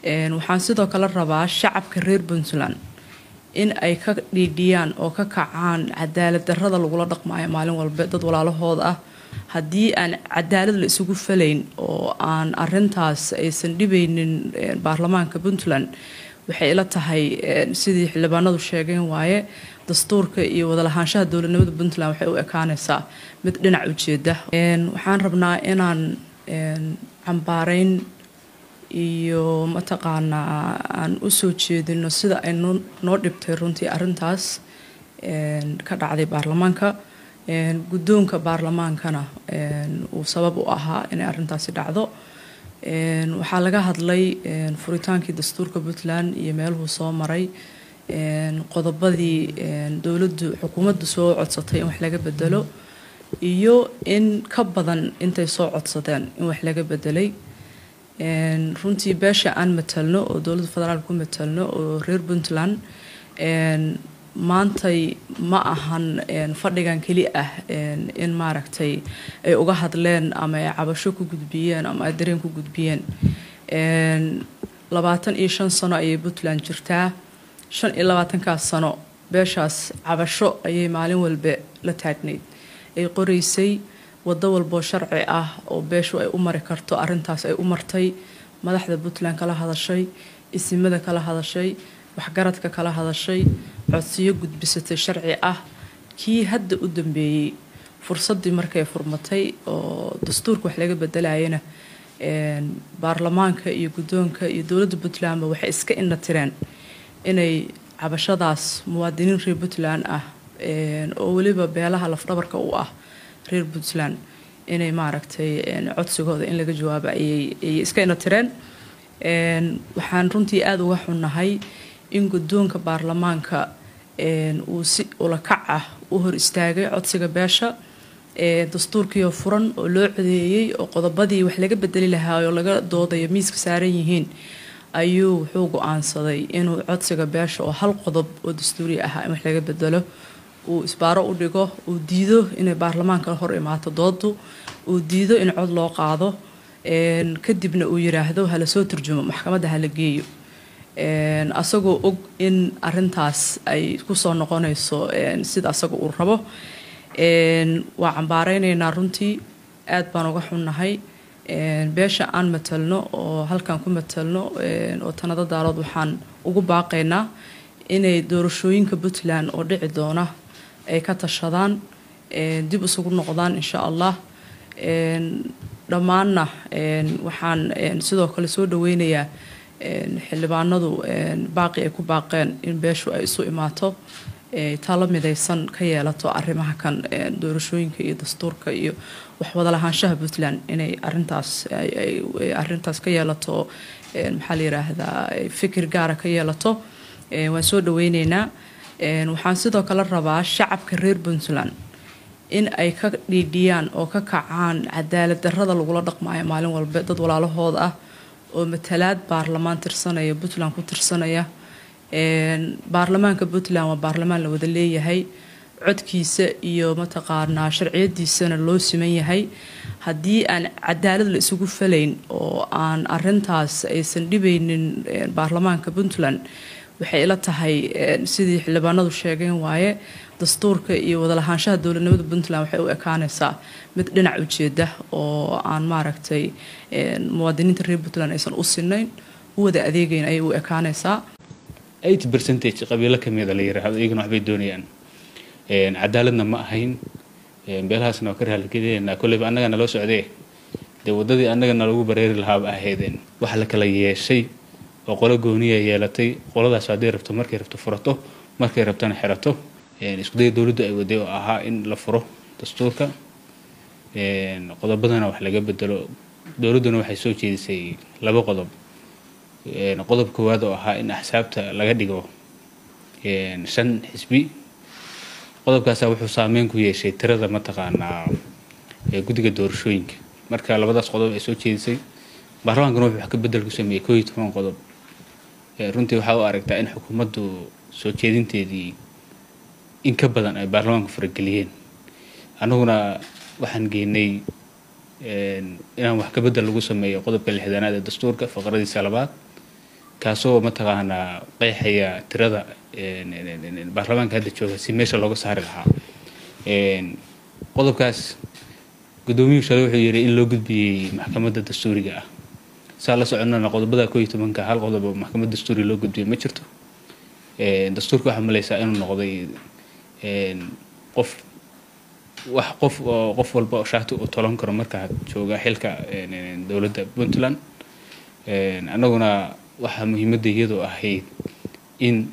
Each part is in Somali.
waxaan sidoo kale rabaa shacabka reer puntland in ay ka dhiidhiyaan oo ka kacaan cadaalad darrada lagula dhaqmaayo maalin walba dad walaalahooda ah haddii aan cadaalad la isugu falayn oo aan arintaas aysan dhibaynin baarlamaanka puntland waxay ila tahay sidii xildhibaanadu sheegeen waaye dastuurka iyo wadalahaanshaha dowladnimada puntland waxay u ekaanaysaa mid dhinac ujeeda waxaan rabnaa inaan cambaareyn iyo mataqaanaa aan usoo jeedino sida ay noo dhibtay runtii arintaas ka dhacday baarlamaanka guddoonka baarlamaankana uu sabab u ahaa inay arintaasi dhacdo waxaa laga hadlay furitaankii dastuurka puntland iyo meeluhuu soo maray qodobadii dowladdu xukuumaddu soo codsatay in wax laga bedelo iyo in ka badan intay soo codsadeen in wax laga bedelay runtii beesha aan matalno oo dowladda federaalk ku matalno oo reer puntland maantay ma ahan fadhigan keli ah in maaragtay ay uga hadleen ama ay cabasho ku gudbiyeen ama ay dareen ku gudbiyeen labaatan iyo shan sano ayay puntland jirtaa shan iyo labaatankaas sano beeshaas cabasho ayay maalin walba la taagnayd ay qoraysay waddo walboo sharci ah oo beeshu ay u mari karto arintaas ay u martay madaxda puntland kala hadashay isimada kala hadashay waxgaradka kala hadashay codsiyo gudbisatay sharci ah kii hadda u dambeeyey fursaddii markay furmatay oo dastuurka wax laga bedelayana baarlamaanka iyo guddoonka iyo dowladda puntlandba waxay iska indha tireen inay cabashadaas muwaadiniin reer puntland ah oo weliba beelaha lafdhabarka u ah reer puntland inay maaragtay codsigooda in laga jawaabo ayay iska indha tireen waxaan runtii aada uga xunnahay in guddoonka baarlamaanka uu si ulakac ah u hor istaagay codsiga beesha dastuurkiioo furan oo loo codeeyey oo qodobadii wax laga bedeli lahaa oo laga doodayo miiska saaran yihiin ayuu wuxuu go-aansaday inuu codsiga beesha oo hal qodob oo dastuuri ahaa in wax laga bedelo uu isbaaro u dhigo uu diido inay baarlamaanka hor imaato doodu uu diido in cod loo qaado kadibna uu yiraahdo hala soo turjumo maxkamadda hala geeyo asagoo og in arintaas ay kusoo noqonayso sida asaga uu rabo waa cambaareynayna runtii aad baan uga xunnahay beesha aan matalno oo halkan ku matalno oo tanado daalood waxaan ugu baaqaynaa inay doorashooyinka puntland oo dhici doona ay ka tashadaan dib isugu noqdaan insha allah dhammaanna waxaan sidoo kale soo dhaweynayaa xildhibaanadu baaqi ay ku baaqeen in beeshu ay isu imaato talo midaysan ka yeelato arrimaha kan doorashooyinka iyo dastuurka iyo waxwadalahaanshaha puntland inay arintaas arintaas ka yeelato maxaa la yiraahdaa fikir gaara ka yeelato waan soo dhaweyneynaa waxaan sidoo kale rabaa shacabka reer puntland in ay ka dhiidhiyaan oo ka kacaan cadaalad darrada lagula dhaqmaayo maalin walba dad walaalahooda ah oo matalaad baarlamaan tirsanaya puntland ku tirsanaya baarlamaanka puntland waa baarlamaan la wada leeyahay codkiisa iyo mataqaanaa sharciyadiisana loo siman yahay haddii aan cadaalad la isugu falayn oo aan arintaas aysan dhibaynin baarlamaanka puntland waxay ila tahay sidii xildhibaanadu sheegeen waaye dastuurka iyo wadalahaanshaha dowladnimada puntland waxay u ekaanaysaa mid dhinac ujeeda oo aan maaragtay muwaadiniinta reer puntland aysan u sinayn u wada adeegayn ayay u ekaanaysaa eighty percentage qabiilo kamida la yiraahdo iyagana waxbay doonayaan cadaaladna ma ahayn beelahaasna waa ka raaligelinayna kolleyba annaga naloo socdee dee waddadii annaga nalagu bareeri lahaaba ahaydeen waxa la kala yeeshay oo qolo gooniya yeelatay qoladaas hadday rabto markay rabto furato markay rabtona xirato iskudaya dowladdu ay waday oo ahaa in la furo dastuurka qodobadana wax laga bedelo dowladduna waxay soo jeedisay laba qodob qodob koowaad oo ahaa in axsaabta laga dhigo shan xisbi qodobkaasa wuxuu saameyn ku yeeshay tirada mataqaanaa guddiga doorashooyinka marka labadaas qodob ay soo jeedisay baarlamaankana wuxuu wax ka bedel ku sameeyey koo iyo toban qodob runtii waxaa u aragtaa in xukuumaddu soo jeedinteedii in ka badan ay baarlamaanku farageliyeen annaguna waxaan geynay inaan wax ka bedel lagu sameeyo qodobka lixdanaad ee dastuurka faqradiisa labaad kaasoo mataqaanaa qeexaya tirada baarlamaanka hadda jooga si meesha looga saari lahaa qodobkaas guddoomiyuhu shalay wuxuu yidhi in loo gudbiyey maxkamadda dastuuriga ah saa la soconnana qodobada koo iyo tobanka hal qodob oo maxkamad dastuuri loo gudbiyey ma jirto dastuurka waxaa malaysaa inuu noqday qof wax qof oo qof walba oo shaati uu tolan karo markaa jooga xilka dowladda puntland annaguna waxaa muhiimadda iyadoo ahayd in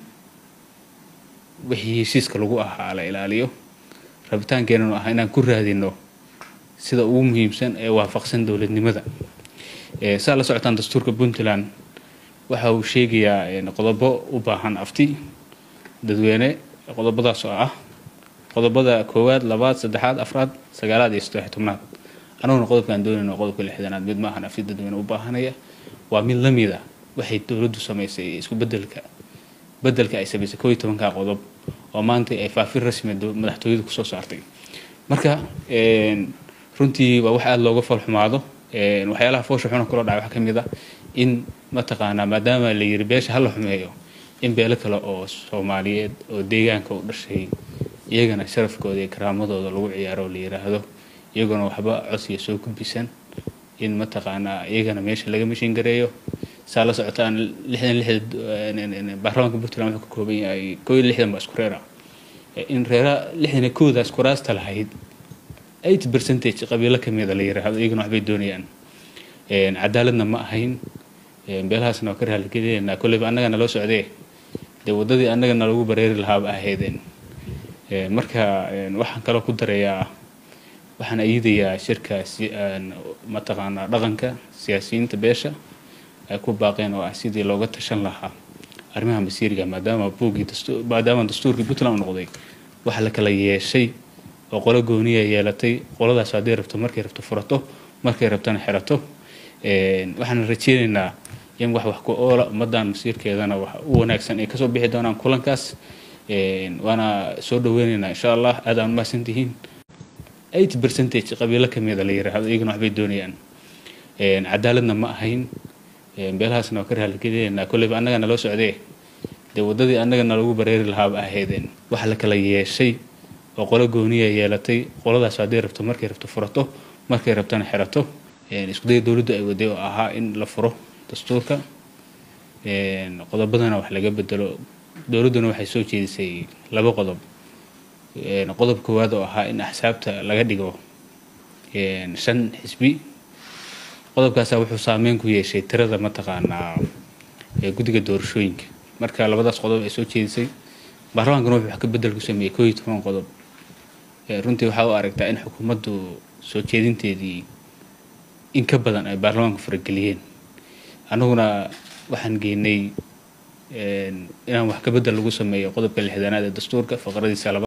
wixii heshiiska lagu ahaa la ilaaliyo rabitaankeenanu ah inaan ku raadino sida ugu muhiimsan ee waafaqsan dowladnimada saa la socotaan dastuurka puntland waxa uu sheegayaa qodobo u baahan afti dadweyne qodobadaas oo ah qodobada koowaad labaad saddexaad afraad sagaalaad iyo saddex tobnaad anaguna qodobkaan doonayno qodobka lixdanaad mid ma ahan afti dadweyne u baahanaya waa mid la mid a waxay dowladdu samaysay isku bedelka bedelka ay samaysay koo iyo tobanka qodob oo maanta ay faafin rasmi madaxtooyadu kusoo saartay marka runtii waa wax aada looga falxumaado waxyaalaha foosha xuna kula dhacay waxaa ka mid ah in mataqaanaa maadaama la yiri beesha hala xumeeyo in beelo kale oo soomaaliyeed oo deegaanka u dhashay iyagana sharafkooda iyo karaamadooda lagu ciyaaro oo la yiraahdo iyaguna waxba codsiga soo gudbisan in mataqaanaa iyagana meesha laga mashin gareeyo saa la socotaan lixdan lixda baarlamaanka puntland wuxuu ka kooban yahay koo iyo lixdan baa isku reer ah in reera lixdan iyo koodaas kuraasta lahayd eighty percentage qabiilo kamida la yiraahdo iyaguna waxbay doonayaan cadaaladna ma ahayn beelahaasna waa ka raaligelinaynaa kolleyba annagana loo socdee dee waddadii annagana lagu bareeri lahaaba ahaydeen marka waxaan kaloo ku darayaa waxaan ayidayaa shirka mataqaanaa dhaqanka siyaasiyiinta beesha ay ku baaqeen oo ah sidii looga tashan lahaa arrimaha masiiriga maadaama buuggii maadaama dastuurkii puntland u noqday waxa la kala yeeshay oo qolo gooniya yeelatay qoladaas hadday rabto markay rabto furato markay rabtana xerato waxaan rajeynaynaa in wax wax ku oola ummadan masiirkeedana wax u wanaagsan ay kasoo bixi doonaan kulankaas waana soo dhaweynaynaa insha allah aad aan umahadsan tihiin eighty percentage qabiilo kamida la yiraahdo iyaguna waxbay doonayaan cadaaladna ma ahayn beelahaasna waa ka raaligelinaynaa kolleyba annagana loo socdee dee waddadii annagana lagu bareeri lahaaba ahaydeen waxa la kala yeeshay oo qolo gooniya yeelatay qoladaas hadday rabto markay rabto furato markay rabtana xerato iskudaya dowladdu ay waday oo ahaa in la furo dastuurka qodobadana wax laga bedelo dowladduna waxay soo jeedisay laba qodob qodob koowaad oo ahaa in axsaabta laga dhigo shan xisbi qodobkaasa wuxuu saameyn ku yeeshay tirada mataqaanaa guddiga doorashooyinka marka labadaas qodob ay soo jeedisay baarlamaankana wuxuu wax ka bedel ku sameeyey koo iyo toban qodob runtii waxaa u aragtaa in xukuumaddu soo jeedinteedii in ka badan ay baarlamaanku farageliyeen annaguna waxaan geynay inaan wax ka bedel lagu sameeyo qodobka lixdanaad ee dastuurka faqradiisa